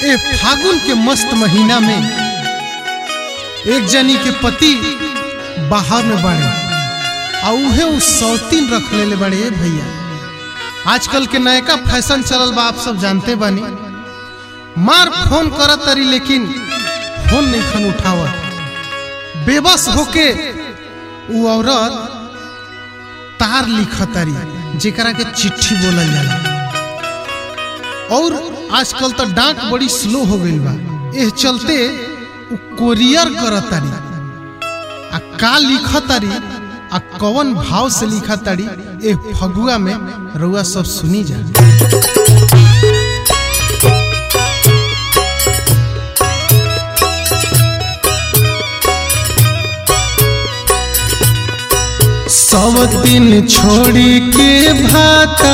ए फागुन के मस्त महीना में एक जनी के पति बाहर में बाड़े आ उहे उ सौतीन रख लेले बाड़े ए भैया आजकल के नयका फैशन चलल बा आप सब जानते बानी मार फोन करत तरी लेकिन फोन नहीं खन उठावत बेबस होके उ औरत तार लिखत तारी जेकरा के चिट्ठी बोलल जाला और आजकल तो डाक बड़ी स्लो हो गई बा एह चलते उ कोरियर करत तारी आ का लिखत तारी आ कवन भाव से लिखत तारी ए फगुआ में रउआ सब सुनी जा सब दिन छोड़ी के भाता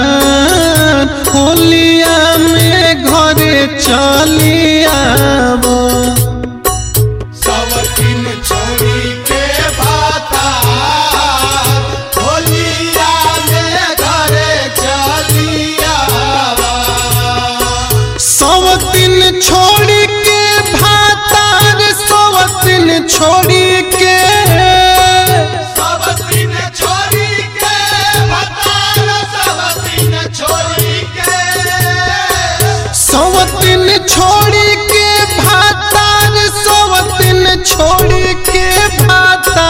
होलिया में घरे चली आबो सब दिन छोड़ी के भाता होलिया में घरे चलिया सब दिन छोड़ी के भाता रे सब दिन छोड़ी के सब दिन छोड़ी के भाता सब दिन छोड़ी के सब दिन छोड़ी के भाता रे सब दिन छोड़ी के भाता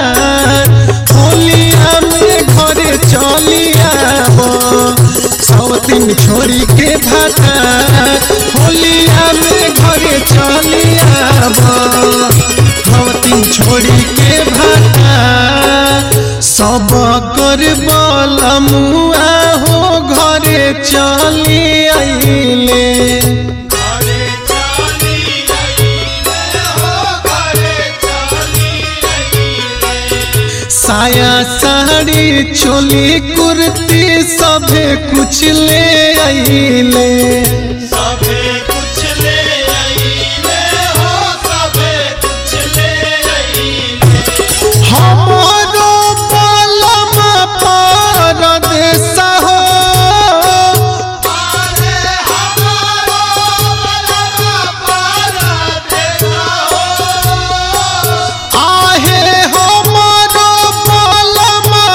होलिया में घरे चली आबो सब दिन छोड़ी के भाता होलिया में घरे चली आबो सब दिन छोड़ी के भाता सब कर बलमुआ हो घरे चली आइले घरे चली आइले हो घरे चली आइले साया साड़ी चोली कुर्ती सभे कुछ ले आइले सबे कुछ ले आइले हो सबे कुछ ले आइले हमारो बलमा परदेस हो अरे हमारो बलमा परदेसा हो आहे हमारो बलमा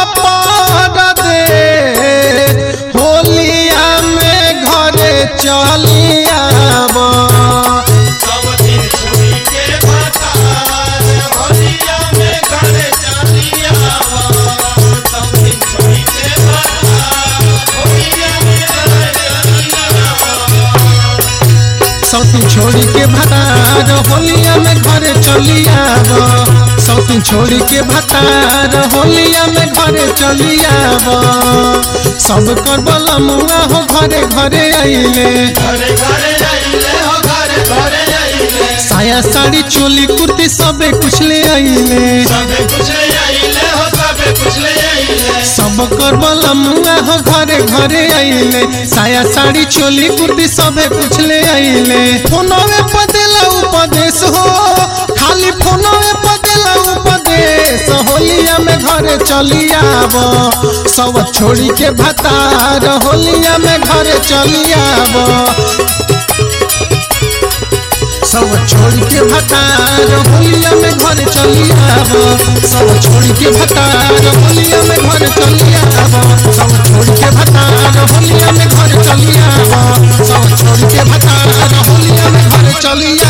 परदेस होलिया में घरे चली आबो सब दिन छोड़ी के बतार होलिया में घरे चलिया सब दिन छोड़ी के बतार होलिया में घरे चलिया सौतीन छोड़ी के भतार होलिया में घरे चली आब सौतीन छोड़ी के भतार होलिया में घरे चली आब सब कर बलमुआ हो घरे घरे आइले घरे घरे आइले हो घरे घरे आइले साया साड़ी चोली कुर्ती सबे कुछ ले आइले सबे कुछ ले आइले हो सबे कुछ ले आइले सब कर बलमुआ हो घरे घरे आइले साया साड़ी चोली कुर्ती सबे कुछ ले आइले फोनवे पदेला उपदेश हो खाली फोनवे पदेला उपदेश होलिया में घरे चली आब सब छोड़ी के भतार होलिया में घरे चली आब सब छोड़ी के भतार होलिया में घर चली आब सब छोड़ी के भतार होलिया में घर चली आब सब छोड़ी के भतार होलिया में घर चली आब सब छोड़ी के भतार होलिया में घर चली